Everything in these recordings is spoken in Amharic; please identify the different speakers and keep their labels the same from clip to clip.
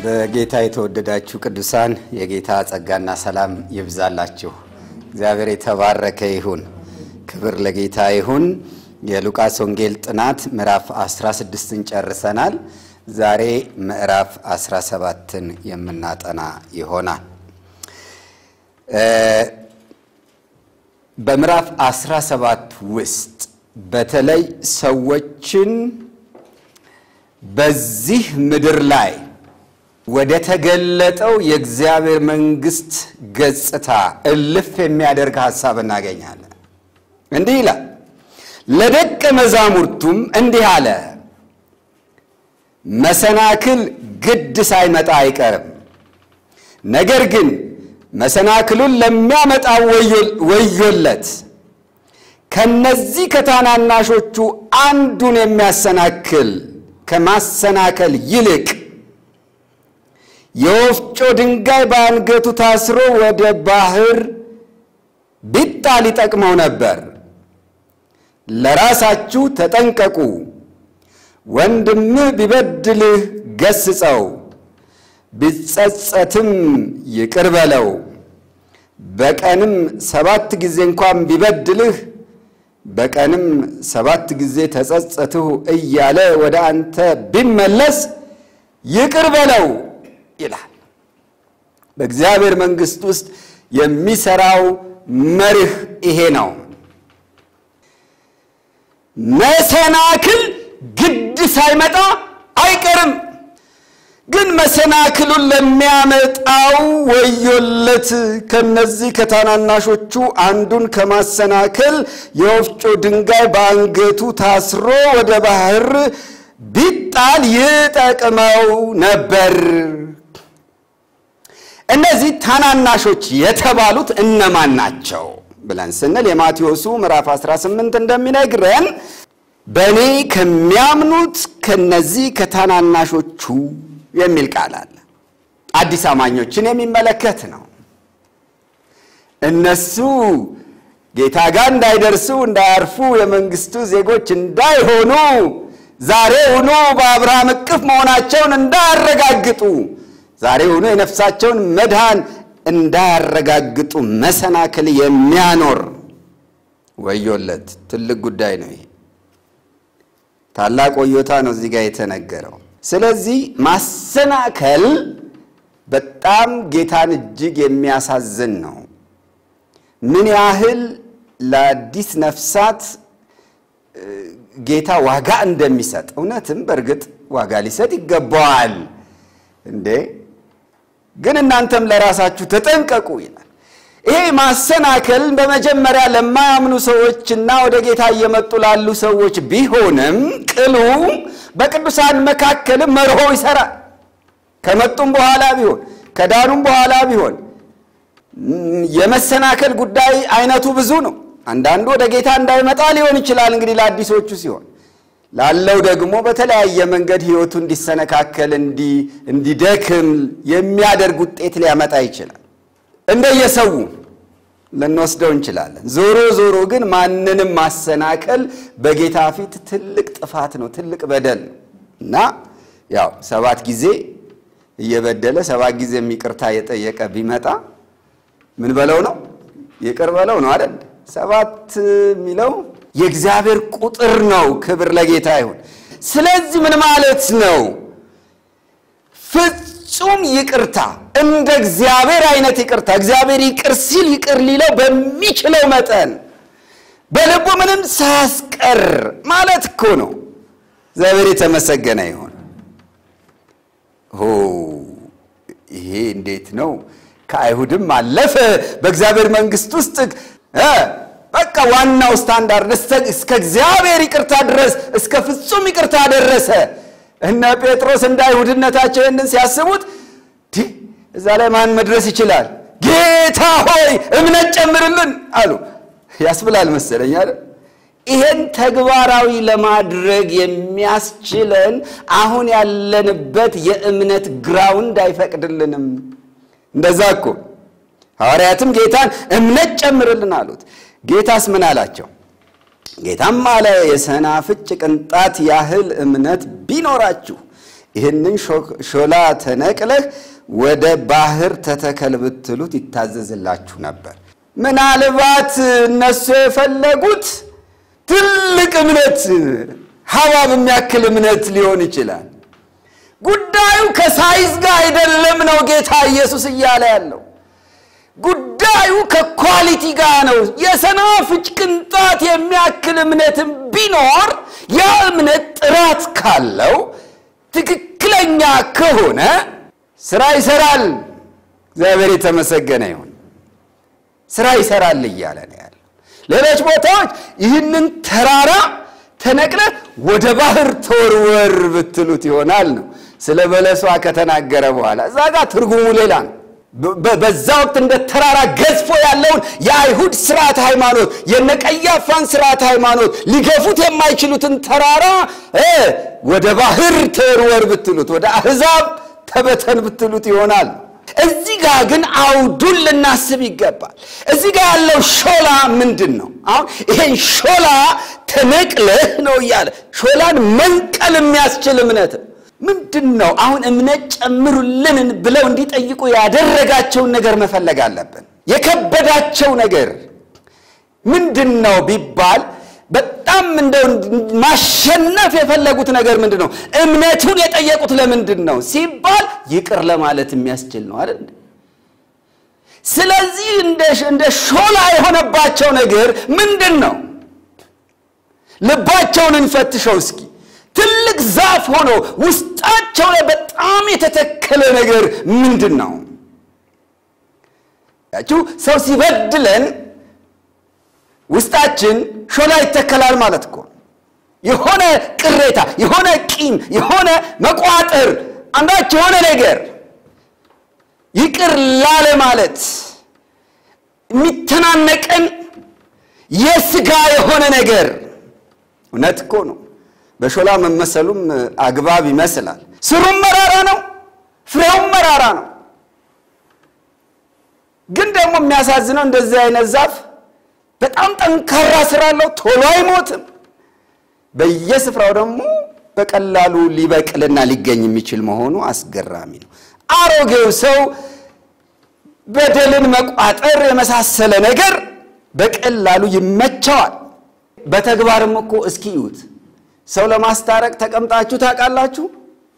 Speaker 1: በጌታ የተወደዳችሁ ቅዱሳን የጌታ ጸጋና ሰላም ይብዛላችሁ። እግዚአብሔር የተባረከ ይሁን። ክብር ለጌታ ይሁን። የሉቃስ ወንጌል ጥናት ምዕራፍ 16ን ጨርሰናል። ዛሬ ምዕራፍ 17ን የምናጠና ይሆናል። በምዕራፍ 17 ውስጥ በተለይ ሰዎችን በዚህ ምድር ላይ ወደ ተገለጠው የእግዚአብሔር መንግሥት ገጽታ እልፍ የሚያደርግ ሐሳብ እናገኛለን። እንዲህ ይላል፣ ለደቀ መዛሙርቱም እንዲህ አለ፣ መሰናክል ግድ ሳይመጣ አይቀርም። ነገር ግን መሰናክሉን ለሚያመጣው ወዮለት። ከነዚህ ከታናናሾቹ አንዱን የሚያሰናክል ከማሰናከል ይልቅ የወፍጮ ድንጋይ በአንገቱ ታስሮ ወደ ባህር ቢጣል ይጠቅመው ነበር። ለራሳችሁ ተጠንቀቁ። ወንድምህ ቢበድልህ ገስጸው፣ ቢጸጸትም ይቅር በለው። በቀንም ሰባት ጊዜ እንኳን ቢበድልህ በቀንም ሰባት ጊዜ ተጸጸትሁ እያለ ወደ አንተ ቢመለስ ይቅር በለው ይላል። በእግዚአብሔር መንግሥት ውስጥ የሚሰራው መርህ ይሄ ነው። መሰናክል ግድ ሳይመጣ አይቀርም። ግን መሰናክሉን ለሚያመጣው ወዮለት። ከነዚህ ከታናናሾቹ አንዱን ከማሰናከል የወፍጮ ድንጋይ በአንገቱ ታስሮ ወደ ባህር ቢጣል ይጠቅመው ነበር። እነዚህ ታናናሾች የተባሉት እነማን ናቸው ብለን ስንል የማቴዎሱ ምዕራፍ 18 እንደሚነግረን በእኔ ከሚያምኑት ከነዚህ ከታናናሾቹ የሚል ቃል አለ። አዲስ አማኞችን የሚመለከት ነው። እነሱ ጌታ ጋር እንዳይደርሱ እንዳያርፉ፣ የመንግስቱ ዜጎች እንዳይሆኑ፣ ዛሬውኑ በአብርሃም እቅፍ መሆናቸውን እንዳያረጋግጡ፣ ዛሬውኑ የነፍሳቸውን መድኃን እንዳያረጋግጡ መሰናክል የሚያኖር ወዮለት። ትልቅ ጉዳይ ነው ይሄ። ታላቅ ወዮታ ነው እዚህ ጋር የተነገረው። ስለዚህ ማሰናከል በጣም ጌታን እጅግ የሚያሳዝን ነው። ምን ያህል ለአዲስ ነፍሳት ጌታ ዋጋ እንደሚሰጥ እውነትም በእርግጥ ዋጋ ሊሰጥ ይገባዋል እንዴ! ግን እናንተም ለራሳችሁ ተጠንቀቁ ይላል። ይሄ ማሰናከል በመጀመሪያ ለማያምኑ ሰዎችና ወደ ጌታ እየመጡ ላሉ ሰዎች ቢሆንም ቅሉ በቅዱሳን መካከልም መርሆ ይሰራል። ከመጡም በኋላ ቢሆን ከዳኑም በኋላ ቢሆን የመሰናከል ጉዳይ አይነቱ ብዙ ነው። አንዳንዱ ወደ ጌታ እንዳይመጣ ሊሆን ይችላል። እንግዲህ ለአዲሶቹ ሲሆን ላለው ደግሞ በተለያየ መንገድ ሕይወቱ እንዲሰነካከል እንዲደክም የሚያደርግ ውጤት ሊያመጣ ይችላል። እንደየሰው ልንወስደው እንችላለን። ዞሮ ዞሮ ግን ማንንም ማሰናከል በጌታ ፊት ትልቅ ጥፋት ነው፣ ትልቅ በደል ነው እና ያው ሰባት ጊዜ እየበደለ ሰባት ጊዜ ይቅርታ የጠየቀ ቢመጣ ምን በለው ነው? ይቅር በለው ነው አይደል? ሰባት የሚለው የእግዚአብሔር ቁጥር ነው። ክብር ለጌታ ይሁን። ስለዚህ ምን ማለት ነው? ፍጹም ይቅርታ እንደ እግዚአብሔር አይነት ይቅርታ እግዚአብሔር ይቅር ሲል ይቅር ሊለው በሚችለው መጠን በልቡ ምንም ሳያስቀር ማለት እኮ ነው። እግዚአብሔር የተመሰገነ ይሁን። ሆ ይሄ እንዴት ነው? ከአይሁድም አለፈ በእግዚአብሔር መንግሥት ውስጥ በቃ ዋናው ስታንዳርድ እስከ እግዚአብሔር ይቅርታ ድረስ እስከ ፍጹም ይቅርታ ደረሰ። እነ ጴጥሮስ እንደ አይሁድነታቸው ይህንን ሲያስቡት እዛ ላይ ማን መድረስ ይችላል? ጌታ ሆይ እምነት ጨምርልን አሉ። ያስብላል መሰለኝ አይደል? ይሄን ተግባራዊ ለማድረግ የሚያስችለን አሁን ያለንበት የእምነት ግራውንድ አይፈቅድልንም። እንደዛ እኮ ሐዋርያትም ጌታን እምነት ጨምርልን አሉት። ጌታስ ምን አላቸው? ጌታም አለ የሰናፍጭ ቅንጣት ያህል እምነት ቢኖራችሁ ይህንን ሾላ ተነቅለህ ወደ ባህር ተተከል ብትሉት ይታዘዝላችሁ ነበር። ምናልባት እነሱ የፈለጉት ትልቅ እምነት ሐባብ የሚያክል እምነት ሊሆን ይችላል። ጉዳዩ ከሳይዝ ጋር አይደለም ነው ጌታ ኢየሱስ እያለ ያለው ጉዳዩ ከኳሊቲ ጋር ነው። የሰናፍጭ ቅንጣት የሚያክል እምነትም ቢኖር ያ እምነት ጥራት ካለው ትክክለኛ ከሆነ ስራ ይሰራል። እግዚአብሔር የተመሰገነ ይሁን። ስራ ይሰራል እያለ ነው ያለው። ሌሎች ቦታዎች ይህንን ተራራ ተነቅለ ወደ ባህር ተወርወር ብትሉት ይሆናል ነው ስለ በለሷ ከተናገረ በኋላ እዛ ጋር ትርጉሙ ሌላ ነው። በዛ ወቅት እንደ ተራራ ገዝፎ ያለውን የአይሁድ ስርዓት ሃይማኖት የነቀያፋን ስርዓት ሃይማኖት ሊገፉት የማይችሉትን ተራራ ወደ ባህር ተወርወር ብትሉት፣ ወደ አሕዛብ ተበተን ብትሉት ይሆናል። እዚህ ጋር ግን አውዱን ልናስብ ይገባል። እዚህ ጋር ያለው ሾላ ምንድን ነው? አሁን ይሄን ሾላ ተነቅለህ ነው እያለ ሾላን መንቀል የሚያስችል እምነት ምንድን ነው? አሁን እምነት ጨምሩልን ብለው እንዲጠይቁ ያደረጋቸውን ነገር መፈለግ አለብን። የከበዳቸው ነገር ምንድን ነው ቢባል በጣም እንደው ማሸነፍ የፈለጉት ነገር ምንድን ነው? እምነቱን የጠየቁት ለምንድን ነው ሲባል ይቅር ለማለት የሚያስችል ነው አይደል? ስለዚህ እንደ ሾላ የሆነባቸው ነገር ምንድን ነው? ልባቸውን እንፈትሸው እስኪ። ትልቅ ዛፍ ሆኖ ውስጣቸው ላይ በጣም የተተከለ ነገር ምንድን ነው? ያችሁ ሰው ሲበድለን ውስጣችን ሾላ ይተከላል ማለት እኮ የሆነ ቅሬታ፣ የሆነ ቂም፣ የሆነ መቋጠር፣ አንዳች የሆነ ነገር ይቅር ላለ ማለት የሚተናነቀን የስጋ የሆነ ነገር እውነት እኮ ነው። በሾላ መመሰሉም አግባብ ይመስላል። ስሩም መራራ ነው፣ ፍሬውም መራራ ነው። ግን ደግሞ የሚያሳዝነው እንደዚህ አይነት ዛፍ በጣም ጠንካራ ስራ አለው፣ ቶሎ አይሞትም። በየስፍራው ደግሞ በቀላሉ ሊበቅልና ሊገኝ የሚችል መሆኑ አስገራሚ ነው። አሮጌው ሰው በደልን መቋጠር የመሳሰለ ነገር በቀላሉ ይመቸዋል። በተግባርም እኮ እስኪ እዩት። ሰው ለማስታረቅ ተቀምጣችሁ ታውቃላችሁ?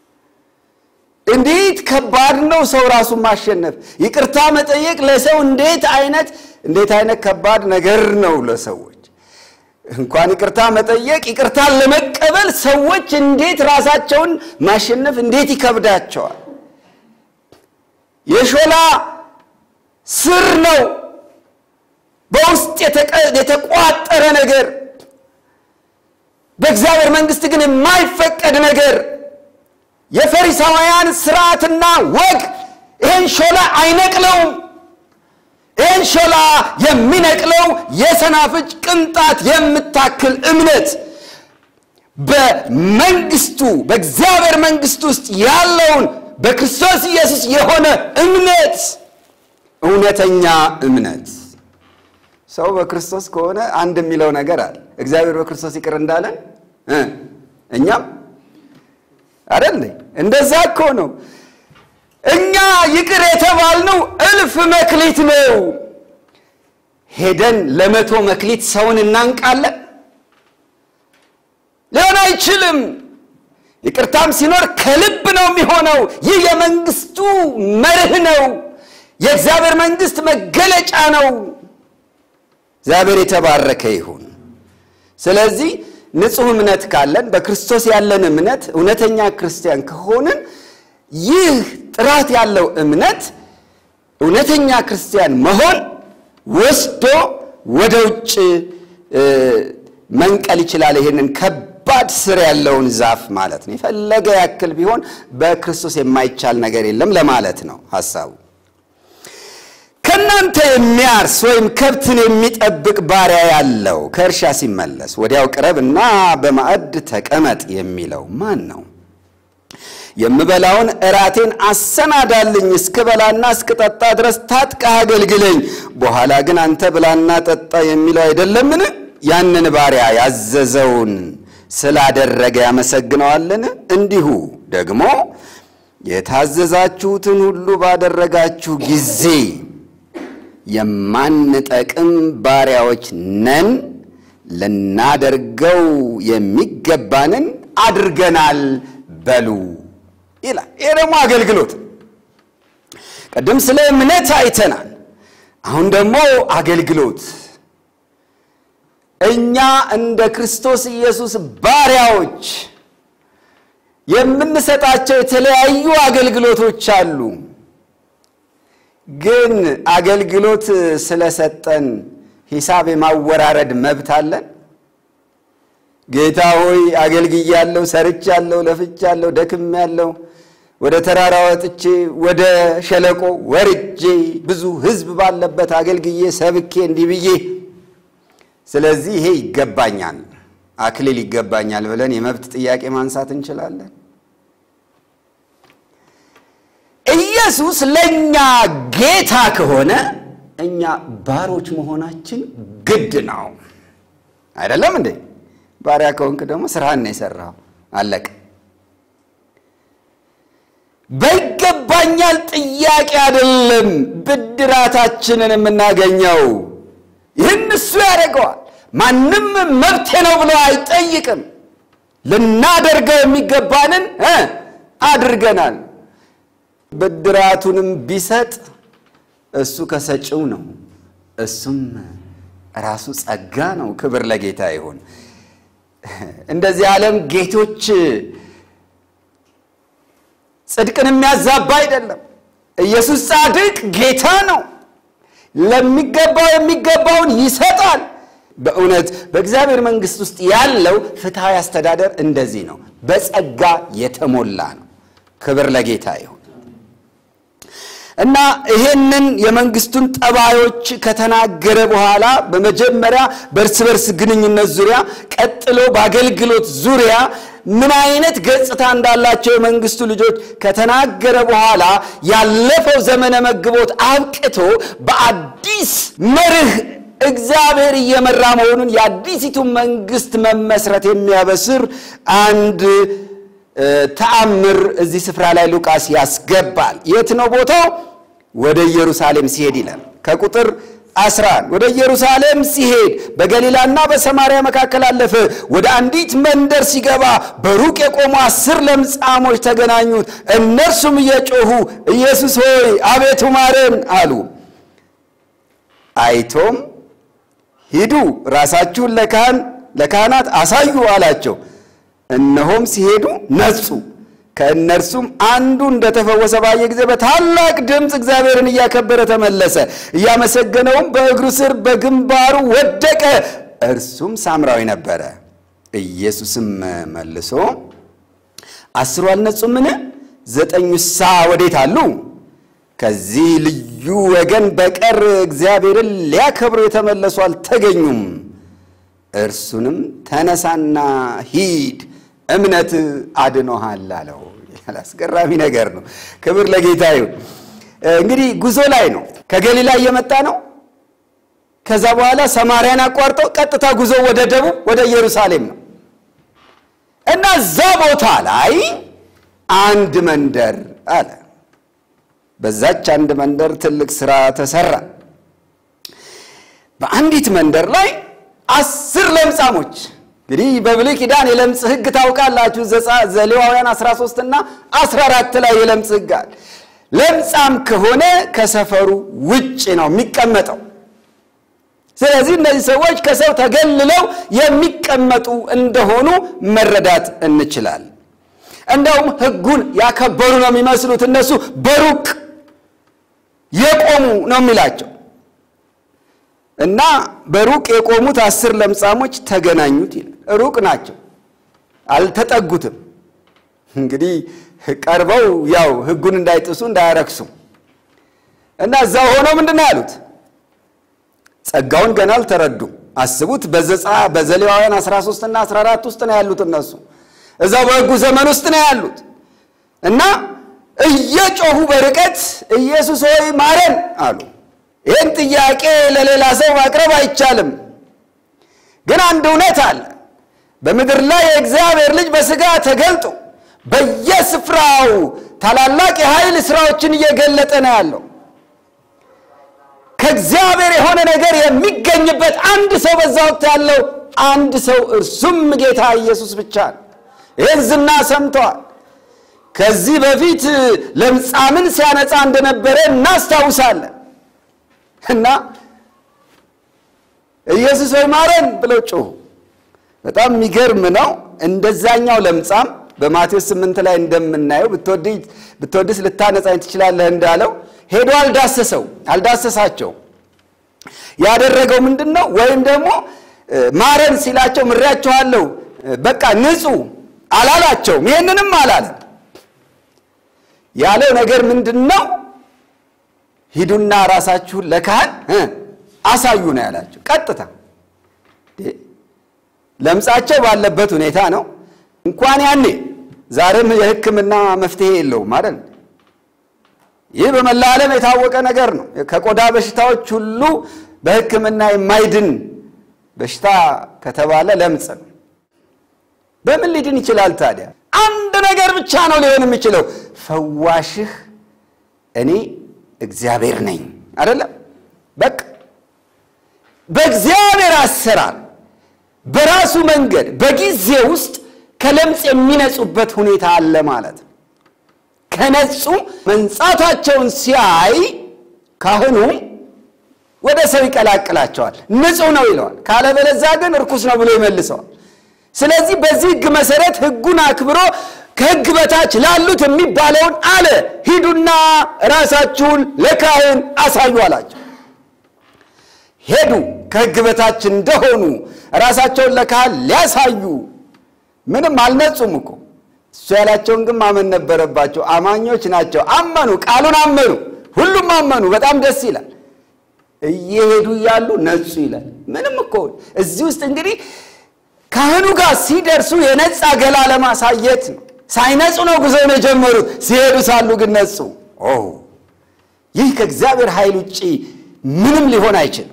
Speaker 1: እንዴት ከባድ ነው ሰው ራሱን ማሸነፍ። ይቅርታ መጠየቅ ለሰው እንዴት አይነት እንዴት አይነት ከባድ ነገር ነው ለሰዎች። እንኳን ይቅርታ መጠየቅ ይቅርታን ለመቀበል ሰዎች እንዴት ራሳቸውን ማሸነፍ እንዴት ይከብዳቸዋል። የሾላ ስር ነው በውስጥ የተቋጠረ ነገር በእግዚአብሔር መንግሥት ግን የማይፈቀድ ነገር የፈሪሳውያን ስርዓትና ወግ ይህን ሾላ አይነቅለውም። ይህን ሾላ የሚነቅለው የሰናፍጭ ቅንጣት የምታክል እምነት በመንግስቱ በእግዚአብሔር መንግስት ውስጥ ያለውን በክርስቶስ ኢየሱስ የሆነ እምነት እውነተኛ እምነት ሰው በክርስቶስ ከሆነ አንድ የሚለው ነገር አለ። እግዚአብሔር በክርስቶስ ይቅር እንዳለን እኛም አይደል? እንደዛ እኮ ነው። እኛ ይቅር የተባልነው እልፍ መክሊት ነው። ሄደን ለመቶ መክሊት ሰውን እናንቃለን? ሊሆን አይችልም። ይቅርታም ሲኖር ከልብ ነው የሚሆነው። ይህ የመንግስቱ መርህ ነው። የእግዚአብሔር መንግስት መገለጫ ነው። እግዚአብሔር የተባረከ ይሁን። ስለዚህ ንጹሕ እምነት ካለን በክርስቶስ ያለን እምነት እውነተኛ ክርስቲያን ከሆንን ይህ ጥራት ያለው እምነት እውነተኛ ክርስቲያን መሆን ወስዶ ወደ ውጭ መንቀል ይችላል። ይሄንን ከባድ ስር ያለውን ዛፍ ማለት ነው። የፈለገ ያክል ቢሆን በክርስቶስ የማይቻል ነገር የለም ለማለት ነው ሐሳቡ። ከእናንተ የሚያርስ ወይም ከብትን የሚጠብቅ ባሪያ ያለው ከእርሻ ሲመለስ ወዲያው ቅረብና በማዕድ ተቀመጥ የሚለው ማን ነው? የምበላውን እራቴን አሰናዳልኝ እስክበላና እስክጠጣ ድረስ ታጥቀህ አገልግለኝ፣ በኋላ ግን አንተ ብላና ጠጣ የሚለው አይደለምን? ያንን ባሪያ ያዘዘውን ስላደረገ ያመሰግነዋልን? እንዲሁ ደግሞ የታዘዛችሁትን ሁሉ ባደረጋችሁ ጊዜ የማንጠቅም ባሪያዎች ነን፣ ልናደርገው የሚገባንን አድርገናል በሉ ይላል። ይህ ደግሞ አገልግሎት። ቅድም ስለ እምነት አይተናል። አሁን ደግሞ አገልግሎት እኛ እንደ ክርስቶስ ኢየሱስ ባሪያዎች የምንሰጣቸው የተለያዩ አገልግሎቶች አሉ። ግን አገልግሎት ስለሰጠን ሂሳብ የማወራረድ መብት አለን? ጌታ ሆይ አገልግያለሁ፣ ሰርቻለሁ፣ ለፍቻለሁ፣ ደክሜያለሁ፣ ወደ ተራራ ወጥቼ ወደ ሸለቆ ወርጄ ብዙ ሕዝብ ባለበት አገልግዬ ሰብኬ እንዲህ ብዬ ስለዚህ ይሄ ይገባኛል፣ አክሊል ይገባኛል ብለን የመብት ጥያቄ ማንሳት እንችላለን? ኢየሱስ ለእኛ ጌታ ከሆነ እኛ ባሮች መሆናችን ግድ ነው። አይደለም እንዴ? ባሪያ ከሆንክ ደግሞ ስራህን ነው የሰራው። አለቀ። በይገባኛል ጥያቄ አይደለም ብድራታችንን የምናገኘው። ይህን እሱ ያደርገዋል። ማንም መብቴ ነው ብሎ አይጠይቅም። ልናደርገው የሚገባንን አድርገናል። ብድራቱንም ቢሰጥ እሱ ከሰጪው ነው። እሱም ራሱ ጸጋ ነው። ክብር ለጌታ ይሁን። እንደዚህ ዓለም ጌቶች ጽድቅን የሚያዛባ አይደለም። ኢየሱስ ጻድቅ ጌታ ነው። ለሚገባው የሚገባውን ይሰጣል። በእውነት በእግዚአብሔር መንግሥት ውስጥ ያለው ፍትሐዊ አስተዳደር እንደዚህ ነው፣ በጸጋ የተሞላ ነው። ክብር ለጌታ ይሁን እና ይሄንን የመንግስቱን ጠባዮች ከተናገረ በኋላ በመጀመሪያ በእርስ በርስ ግንኙነት ዙሪያ፣ ቀጥሎ በአገልግሎት ዙሪያ ምን አይነት ገጽታ እንዳላቸው የመንግስቱ ልጆች ከተናገረ በኋላ ያለፈው ዘመነ መግቦት አብቅቶ በአዲስ መርህ እግዚአብሔር እየመራ መሆኑን የአዲሲቱ መንግስት መመስረት የሚያበስር አንድ ተአምር እዚህ ስፍራ ላይ ሉቃስ ያስገባል። የት ነው ቦታው? ወደ ኢየሩሳሌም ሲሄድ ይላል ከቁጥር 11 ወደ ኢየሩሳሌም ሲሄድ በገሊላና በሰማርያ መካከል አለፈ። ወደ አንዲት መንደር ሲገባ በሩቅ የቆሙ አስር ለምጻሞች ተገናኙት። እነርሱም እየጮኹ ኢየሱስ ሆይ አቤቱ ማረን አሉ። አይቶም ሂዱ ራሳችሁን ለካህን ለካህናት አሳዩ አላቸው። እነሆም ሲሄዱ ነጹ። ከእነርሱም አንዱ እንደተፈወሰ ባየ ጊዜ በታላቅ ድምፅ እግዚአብሔርን እያከበረ ተመለሰ። እያመሰገነውም በእግሩ ስር በግንባሩ ወደቀ። እርሱም ሳምራዊ ነበረ። ኢየሱስም መልሶ አስሩ አልነጹምን? ዘጠኙሳ ወዴት አሉ? ከዚህ ልዩ ወገን በቀር እግዚአብሔርን ሊያከብሩ የተመለሱ አልተገኙም። እርሱንም ተነሳና ሂድ እምነት አድኖሃል አለው። አስገራሚ ነገር ነው። ክብር ለጌታ ይሁን። እንግዲህ ጉዞ ላይ ነው። ከገሊላ እየመጣ ነው። ከዛ በኋላ ሰማርያን አቋርጦ ቀጥታ ጉዞ ወደ ደቡብ ወደ ኢየሩሳሌም ነው እና እዛ ቦታ ላይ አንድ መንደር አለ። በዛች አንድ መንደር ትልቅ ስራ ተሰራ። በአንዲት መንደር ላይ አስር ለምጻሞች እንግዲህ በብሉይ ኪዳን የለምጽ ሕግ ታውቃላችሁ። ዘሌዋውያን 13 እና 14 ላይ የለምጽ ሕግ አለ። ለምጻም ከሆነ ከሰፈሩ ውጭ ነው የሚቀመጠው። ስለዚህ እነዚህ ሰዎች ከሰው ተገልለው የሚቀመጡ እንደሆኑ መረዳት እንችላለን። እንደውም ሕጉን ያከበሩ ነው የሚመስሉት እነሱ በሩቅ የቆሙ ነው የሚላቸው እና በሩቅ የቆሙት አስር ለምጻሞች ተገናኙት ይላል። ሩቅ ናቸው፣ አልተጠጉትም። እንግዲህ ቀርበው ያው ሕጉን እንዳይጥሱ እንዳያረክሱ እና እዛ ሆነው ምንድን ነው ያሉት? ጸጋውን ገና አልተረዱም። አስቡት፣ በዘጻ በዘሌዋውያን 13 እና 14 ውስጥ ነው ያሉት እነሱ እዛው በሕጉ ዘመን ውስጥ ነው ያሉት እና እየጮሁ በርቀት ኢየሱስ ሆይ ማረን አሉ። ይህን ጥያቄ ለሌላ ሰው ማቅረብ አይቻልም። ግን አንድ እውነት አለ። በምድር ላይ የእግዚአብሔር ልጅ በሥጋ ተገልጦ በየስፍራው ታላላቅ የኃይል ስራዎችን እየገለጠ ነው ያለው። ከእግዚአብሔር የሆነ ነገር የሚገኝበት አንድ ሰው በዛ ወቅት ያለው አንድ ሰው እርሱም ጌታ ኢየሱስ ብቻ ነው። ይህን ዝና ሰምተዋል። ከዚህ በፊት ለምጻምን ሲያነጻ እንደነበረ እናስታውሳለን። እና ኢየሱስ ሆይ ማረን ብለው ጮሁ። በጣም የሚገርም ነው። እንደዛኛው ለምጻም በማቴዎስ ስምንት ላይ እንደምናየው ብትወድስ ልታነጻኝ ትችላለህ እንዳለው ሄዶ አልዳሰሰው አልዳሰሳቸው። ያደረገው ምንድን ነው? ወይም ደግሞ ማረን ሲላቸው ምሬያቸዋለሁ በቃ ንጹ አላላቸውም። ይህንንም አላለም። ያለው ነገር ምንድን ነው? ሂዱና ራሳችሁን ለካህን አሳዩ ነው ያላቸው። ቀጥታ ለምጻቸው ባለበት ሁኔታ ነው። እንኳን ያኔ ዛሬም የሕክምና መፍትሄ የለውም አይደል? ይህ በመላ ዓለም የታወቀ ነገር ነው። ከቆዳ በሽታዎች ሁሉ በሕክምና የማይድን በሽታ ከተባለ ለምጽ ነው። በምን ሊድን ይችላል ታዲያ? አንድ ነገር ብቻ ነው ሊሆን የሚችለው፣ ፈዋሽህ እኔ እግዚአብሔር ነኝ አይደለም? በቃ በእግዚአብሔር አሰራር በራሱ መንገድ በጊዜ ውስጥ ከለምጽ የሚነጹበት ሁኔታ አለ ማለት ነው። ከነጹ መንጻታቸውን ሲያይ ካህኑ ወደ ሰው ይቀላቅላቸዋል። ንጹሕ ነው ይለዋል። ካለበለዚያ ግን እርኩስ ነው ብሎ ይመልሰዋል። ስለዚህ በዚህ ሕግ መሰረት ሕጉን አክብሮ ከሕግ በታች ላሉት የሚባለውን አለ፣ ሂዱና ራሳችሁን ለካህን አሳዩ አላቸው። ሄዱ። ከሕግ በታች እንደሆኑ ራሳቸውን ለካህን ሊያሳዩ ምንም አልነጹም እኮ እሱ ያላቸውን ግን ማመን ነበረባቸው። አማኞች ናቸው። አመኑ፣ ቃሉን አመኑ፣ ሁሉም አመኑ። በጣም ደስ ይላል። እየሄዱ እያሉ ነጹ ይላል። ምንም እኮ እዚህ ውስጥ እንግዲህ ካህኑ ጋር ሲደርሱ የነጻ ገላ ለማሳየት ነው። ሳይነጹ ነው ጉዞውን የጀመሩት። ሲሄዱ ሳሉ ግን ነጹ። ኦ ይህ ከእግዚአብሔር ኃይል ውጭ ምንም ሊሆን አይችልም።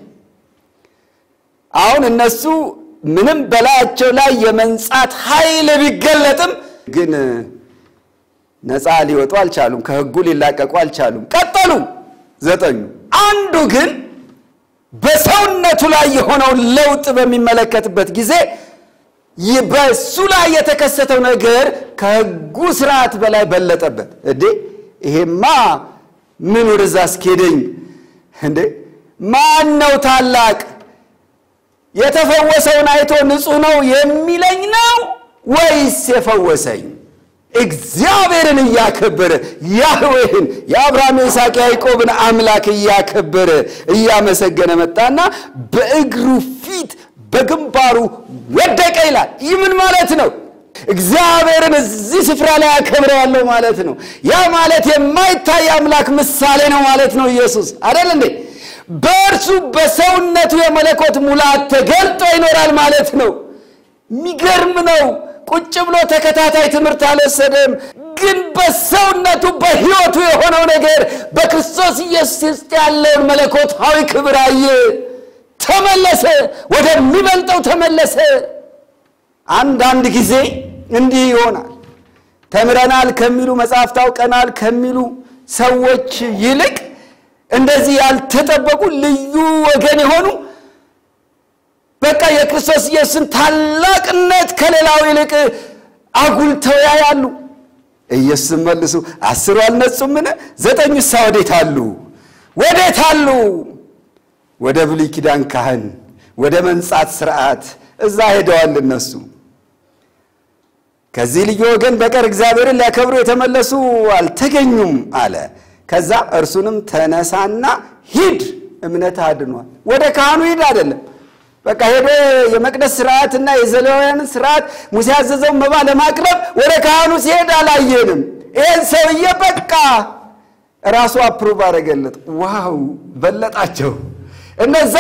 Speaker 1: አሁን እነሱ ምንም በላያቸው ላይ የመንጻት ኃይል ቢገለጥም ግን ነፃ ሊወጡ አልቻሉም። ከሕጉ ሊላቀቁ አልቻሉም። ቀጠሉ ዘጠኙ። አንዱ ግን በሰውነቱ ላይ የሆነውን ለውጥ በሚመለከትበት ጊዜ በእሱ ላይ የተከሰተው ነገር ከሕጉ ስርዓት በላይ በለጠበት። እንዴ ይሄማ ምን ወደዛ አስኬደኝ? እንዴ ማን ነው ታላቅ የተፈወሰውን አይቶ ንጹሕ ነው የሚለኝ ነው ወይስ የፈወሰኝ? እግዚአብሔርን እያከበረ ያህዌህን የአብርሃም የይስሐቅ ያዕቆብን አምላክ እያከበረ እያመሰገነ መጣና በእግሩ ፊት በግንባሩ ወደቀ ይላል። ይህ ምን ማለት ነው? እግዚአብሔርን እዚህ ስፍራ ላይ አከብረዋለሁ ማለት ነው። ያ ማለት የማይታይ አምላክ ምሳሌ ነው ማለት ነው። ኢየሱስ አይደል እንዴ? በእርሱ በሰውነቱ የመለኮት ሙላት ተገልጦ ይኖራል ማለት ነው። የሚገርም ነው። ቁጭ ብሎ ተከታታይ ትምህርት አልወሰደም። ግን በሰውነቱ በሕይወቱ የሆነው ነገር በክርስቶስ ኢየሱስ ውስጥ ያለውን መለኮታዊ ክብር አየ። ተመለሰ፣ ወደሚበልጠው ተመለሰ። አንዳንድ ጊዜ እንዲህ ይሆናል። ተምረናል ከሚሉ መጽሐፍት አውቀናል ከሚሉ ሰዎች ይልቅ እንደዚህ ያልተጠበቁ ልዩ ወገን የሆኑ በቃ የክርስቶስ ኢየሱስን ታላቅነት ከሌላው ይልቅ አጉልተው ያያሉ። ኢየሱስም መልሱ አስሩ አልነጹምን? ዘጠኙሳ ወዴት አሉ? ወዴት አሉ? ወደ ብሉይ ኪዳን ካህን ወደ መንጻት ስርዓት እዛ ሄደዋል እነሱ። ከዚህ ልዩ ወገን በቀር እግዚአብሔርን ሊያከብሩ የተመለሱ አልተገኙም አለ። ከዛ እርሱንም ተነሳና ሂድ፣ እምነት አድኗል። ወደ ካህኑ ሂድ አይደለም በቃ ሄዶ የመቅደስ ስርዓትና የዘሌዋውያንን ስርዓት ሙሴ ያዘዘውን መባ ለማቅረብ ወደ ካህኑ ሲሄድ አላየንም። ይህን ሰውዬ በቃ ራሱ አፕሩቭ አደረገለት። ዋው በለጣቸው። እነዛ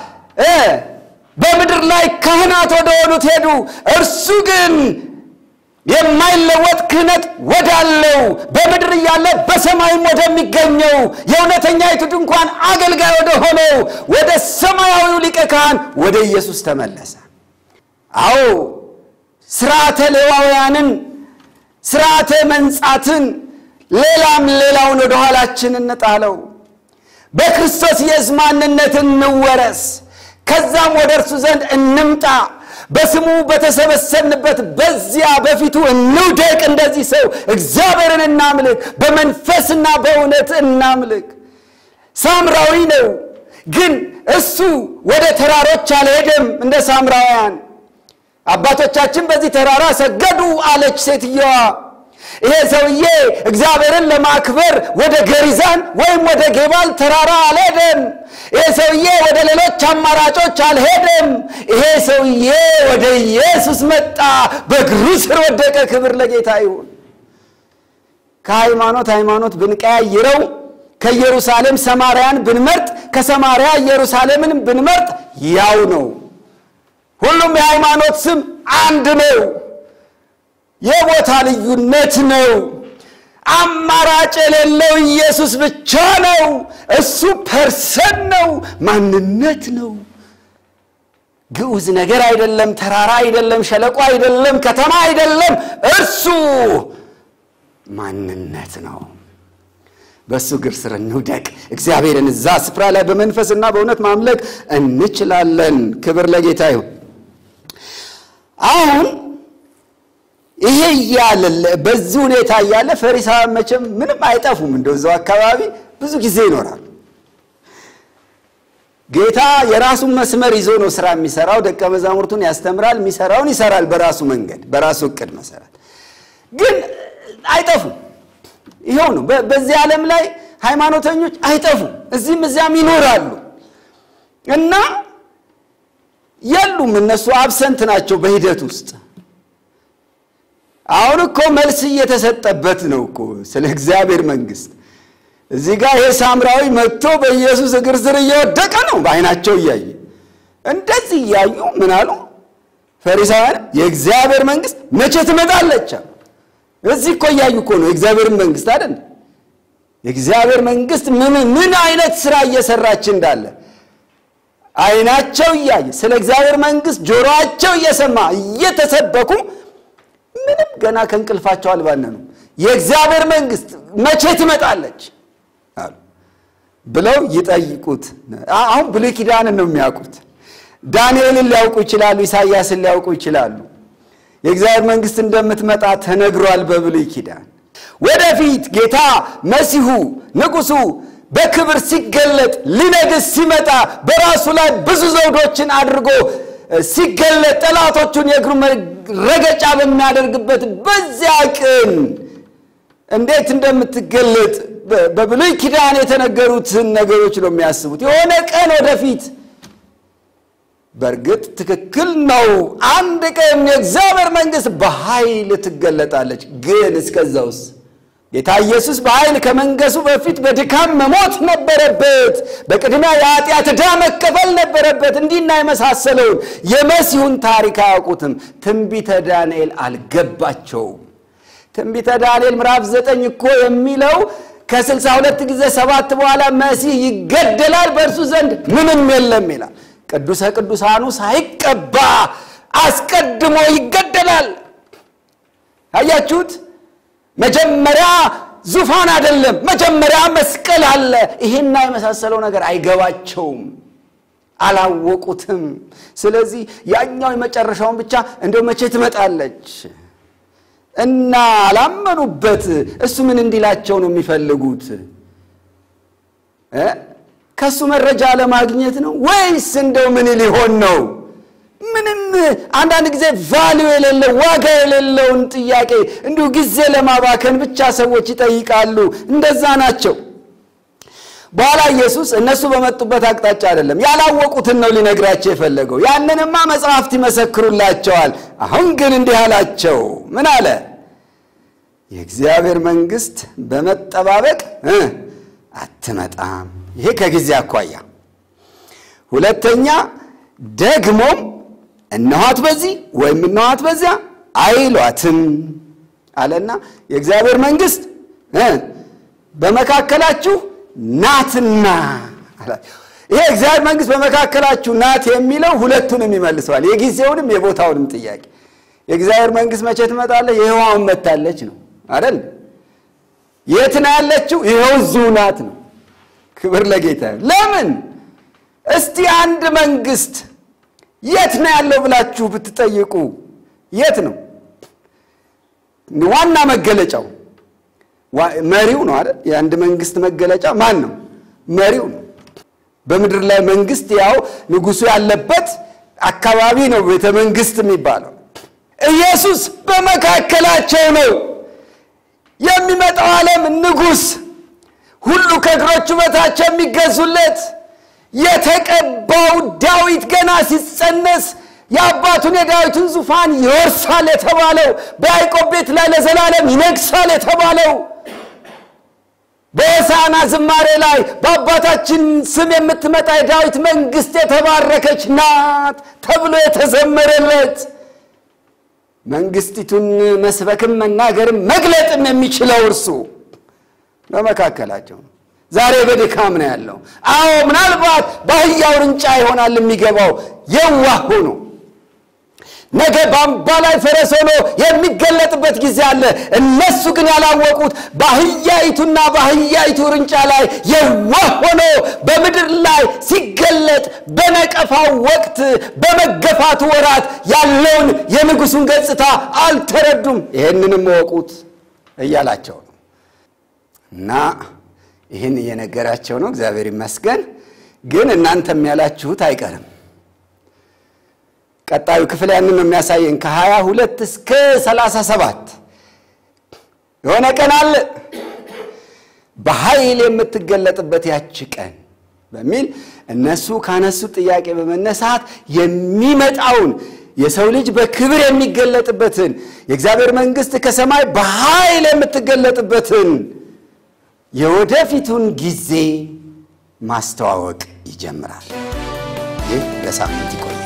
Speaker 1: በምድር ላይ ካህናት ወደ ሆኑት ሄዱ። እርሱ ግን የማይለወጥ ክህነት ወዳለው በምድር እያለ በሰማይም ወደሚገኘው የእውነተኛይቱ ድንኳን አገልጋይ ወደ ሆነው ወደ ሰማያዊው ሊቀ ካህን ወደ ኢየሱስ ተመለሰ። አዎ ስርዓተ ሌዋውያንን ስርዓተ መንጻትን ሌላም ሌላውን ወደ ኋላችን እንጣለው። በክርስቶስ ኢየሱስ ማንነት እንወረስ። ከዛም ወደ እርሱ ዘንድ እንምጣ። በስሙ በተሰበሰብንበት በዚያ በፊቱ እንውደቅ። እንደዚህ ሰው እግዚአብሔርን እናምልክ፣ በመንፈስና በእውነት እናምልክ። ሳምራዊ ነው፣ ግን እሱ ወደ ተራሮች አልሄደም እንደ ሳምራውያን። አባቶቻችን በዚህ ተራራ ሰገዱ አለች ሴትየዋ። ይሄ ሰውዬ እግዚአብሔርን ለማክበር ወደ ገሪዛን ወይም ወደ ጌባል ተራራ አልሄደም። ይሄ ሰውዬ ወደ ሌሎች አማራጮች አልሄደም። ይሄ ሰውዬ ወደ ኢየሱስ መጣ፣ በእግሩ ስር ወደቀ። ክብር ለጌታ ይሁን። ከሃይማኖት ሃይማኖት ብንቀያይረው ከኢየሩሳሌም ሰማርያን ብንመርጥ ከሰማርያ ኢየሩሳሌምን ብንመርጥ ያው ነው። ሁሉም የሃይማኖት ስም አንድ ነው። የቦታ ልዩነት ነው። አማራጭ የሌለው ኢየሱስ ብቻ ነው። እሱ ፐርሰን ነው፣ ማንነት ነው። ግዑዝ ነገር አይደለም፣ ተራራ አይደለም፣ ሸለቆ አይደለም፣ ከተማ አይደለም። እርሱ ማንነት ነው። በእሱ እግር ስር እንውደቅ። እግዚአብሔርን እዛ ስፍራ ላይ በመንፈስና በእውነት ማምለክ እንችላለን። ክብር ለጌታ ይሁን። አሁን ይሄ እያለ በዚህ ሁኔታ እያለ ፈሪሳውያን መቼም ምንም አይጠፉም። እንደው እዛው አካባቢ ብዙ ጊዜ ይኖራሉ። ጌታ የራሱን መስመር ይዞ ነው ስራ የሚሰራው። ደቀ መዛሙርቱን ያስተምራል፣ የሚሰራውን ይሰራል በራሱ መንገድ፣ በራሱ እቅድ መሰረት። ግን አይጠፉም። ይኸው ነው። በዚህ ዓለም ላይ ሃይማኖተኞች አይጠፉም፣ እዚህም እዚያም ይኖራሉ እና የሉም። እነሱ አብሰንት ናቸው በሂደት ውስጥ አሁን እኮ መልስ እየተሰጠበት ነው እኮ ስለ እግዚአብሔር መንግስት። እዚህ ጋር ይሄ ሳምራዊ መጥቶ በኢየሱስ እግር ስር እየወደቀ ነው በዓይናቸው እያየ እንደዚህ እያዩ ምን አሉ ፈሪሳውያን፣ የእግዚአብሔር መንግስት መቼ ትመጣለች? እዚህ እኮ እያዩ እኮ ነው የእግዚአብሔር መንግስት አይደል? የእግዚአብሔር መንግስት ምን ምን አይነት ስራ እየሰራች እንዳለ ዓይናቸው እያየ ስለ እግዚአብሔር መንግስት ጆሮአቸው እየሰማ እየተሰበኩ ምንም ገና ከእንቅልፋቸው አልባነኑም። የእግዚአብሔር መንግስት መቼ ትመጣለች አሉ ብለው ይጠይቁት። አሁን ብሉይ ኪዳንን ነው የሚያውቁት። ዳንኤልን ሊያውቁ ይችላሉ። ኢሳይያስን ሊያውቁ ይችላሉ። የእግዚአብሔር መንግስት እንደምትመጣ ተነግሯል በብሉይ ኪዳን። ወደፊት ጌታ መሲሁ ንጉሱ በክብር ሲገለጥ ሊነግስ ሲመጣ በራሱ ላይ ብዙ ዘውዶችን አድርጎ ሲገለጥ ጠላቶቹን የእግሩ ረገጫ በሚያደርግበት በዚያ ቀን እንዴት እንደምትገለጥ በብሉይ ኪዳን የተነገሩትን ነገሮች ነው የሚያስቡት። የሆነ ቀን ወደፊት በእርግጥ ትክክል ነው። አንድ ቀን የእግዚአብሔር መንግስት በኃይል ትገለጣለች። ግን እስከዛውስ ጌታ ኢየሱስ በኃይል ከመንገሱ በፊት በድካም መሞት ነበረበት። በቅድሚያ የኃጢአት ዕዳ መከፈል ነበረበት። እንዲና የመሳሰለውን የመሲሁን ታሪክ አያውቁትም። ትንቢተ ዳንኤል አልገባቸውም። ትንቢተ ዳንኤል ምዕራፍ ዘጠኝ እኮ የሚለው ከስልሳ ሁለት ጊዜ ሰባት በኋላ መሲህ ይገደላል፣ በእርሱ ዘንድ ምንም የለም ይላል። ቅዱሰ ቅዱሳኑ ሳይቀባ አስቀድሞ ይገደላል። አያችሁት? መጀመሪያ ዙፋን አይደለም፣ መጀመሪያ መስቀል አለ። ይሄና የመሳሰለው ነገር አይገባቸውም፣ አላወቁትም። ስለዚህ ያኛው የመጨረሻውን ብቻ እንደው መቼ ትመጣለች እና አላመኑበት። እሱ ምን እንዲላቸው ነው የሚፈልጉት? ከእሱ መረጃ ለማግኘት ነው ወይስ እንደው ምን ሊሆን ነው? ምንም አንዳንድ ጊዜ ቫሊዩ የሌለው ዋጋ የሌለውን ጥያቄ እንዲሁ ጊዜ ለማባከን ብቻ ሰዎች ይጠይቃሉ። እንደዛ ናቸው። በኋላ ኢየሱስ እነሱ በመጡበት አቅጣጫ አይደለም ያላወቁትን ነው ሊነግራቸው የፈለገው። ያንንማ መጽሐፍት ይመሰክሩላቸዋል። አሁን ግን እንዲህ አላቸው። ምን አለ? የእግዚአብሔር መንግሥት በመጠባበቅ አትመጣም። ይሄ ከጊዜ አኳያ። ሁለተኛ ደግሞም እነኋት በዚህ ወይም እነኋት በዚያ አይሏትም አለና የእግዚአብሔር መንግሥት በመካከላችሁ ናትና አላቸው። ይሄ እግዚአብሔር መንግሥት በመካከላችሁ ናት የሚለው ሁለቱንም ይመልሰዋል፣ የጊዜውንም የቦታውንም ጥያቄ። የእግዚአብሔር መንግሥት መቼ ትመጣለች? የሕያዋን መታለች ነው አይደል? የት ነው ያለችው? ይኸው እዚሁ ናት ነው። ክብር ለጌታ። ለምን እስቲ አንድ መንግስት የት ነው ያለው ብላችሁ ብትጠይቁ የት ነው ዋና መገለጫው? መሪው ነው አይደል? የአንድ መንግስት መገለጫ ማን ነው? መሪው ነው። በምድር ላይ መንግስት ያው ንጉሱ ያለበት አካባቢ ነው ቤተ መንግስት የሚባለው። ኢየሱስ በመካከላቸው ነው። የሚመጣው ዓለም ንጉሥ ሁሉ ከእግሮቹ በታች የሚገዙለት የተቀባው ዳዊት ገና ሲጸነስ የአባቱን የዳዊትን ዙፋን ይወርሳል የተባለው በያዕቆብ ቤት ላይ ለዘላለም ይነግሳል የተባለው በሆሳዕና ዝማሬ ላይ በአባታችን ስም የምትመጣ የዳዊት መንግስት የተባረከች ናት ተብሎ የተዘመረለት መንግስቲቱን መስበክም መናገርም መግለጥም የሚችለው እርሱ በመካከላቸው ነው። ዛሬ በድካም ነው ያለው። አዎ ምናልባት በአህያው ውርንጫ ይሆናል የሚገባው የዋህ ሆኖ ነገ በአምባ ላይ ፈረስ ሆኖ የሚገለጥበት ጊዜ አለ። እነሱ ግን ያላወቁት በአህያይቱና በአህያይቱ ውርንጫ ላይ የዋህ ሆኖ በምድር ላይ ሲገለጥ በነቀፋው ወቅት በመገፋቱ ወራት ያለውን የንጉሱን ገጽታ አልተረዱም። ይህንንም እወቁት እያላቸው ነው እና ይህን እየነገራቸው ነው። እግዚአብሔር ይመስገን። ግን እናንተም ያላችሁት አይቀርም። ቀጣዩ ክፍል ያንን ነው የሚያሳየን። ከሀያ ሁለት እስከ ሰላሳ ሰባት የሆነ ቀን አለ በኃይል የምትገለጥበት ያች ቀን በሚል እነሱ ካነሱት ጥያቄ በመነሳት የሚመጣውን የሰው ልጅ በክብር የሚገለጥበትን የእግዚአብሔር መንግሥት ከሰማይ በኃይል የምትገለጥበትን የወደፊቱን ጊዜ ማስተዋወቅ ይጀምራል። ይህ ለሳምንት ይቆያል።